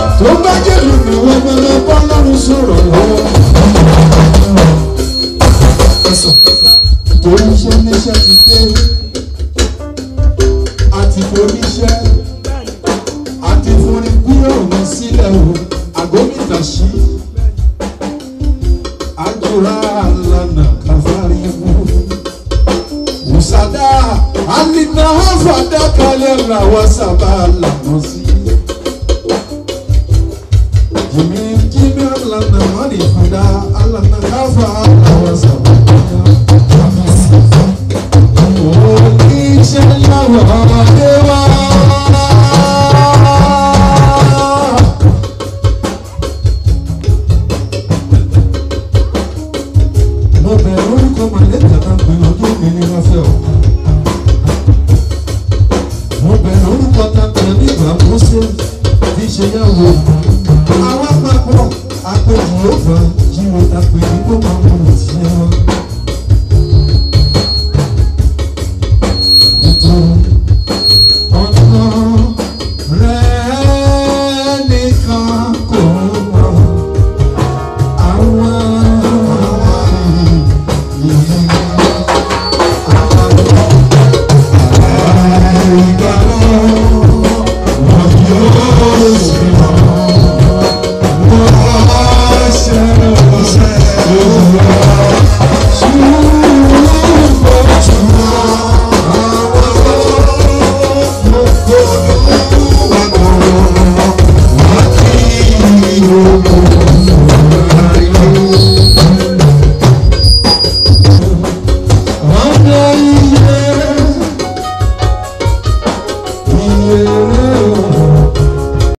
tó bá jẹ́ lùmí wọ́n gbọ́dọ̀ bọ́ lọ́rùn sọ̀rọ̀ lọ́wọ́. torí iṣẹ́ níṣẹ́ ti dé àti foníṣẹ́ àti fúnni bí òun sílẹ̀ o àgómìtà sí àjùrà lànà káfárí mú. Musada alina hafada kalẹ̀ làwọn sábà lànà sí. Jìmí jìmí alànà mọ́ni fúdà alànà káfà làwọn sábà lànà sí. Oníṣẹ́ làwọn ọmọdé wá. Mo bẹ̀rù orúkọ màlẹ́kà náà pé ojú mi ní wọ́n fẹ́ o. Mo bẹ̀rù orúkọ tàbí nígbà Mọ́sẹ̀ tí ṣe yá wo. Àwọn àpapọ̀ àpèjì ó gbà jíwò tàpé ní kó máa mú ìtìyẹ wọn.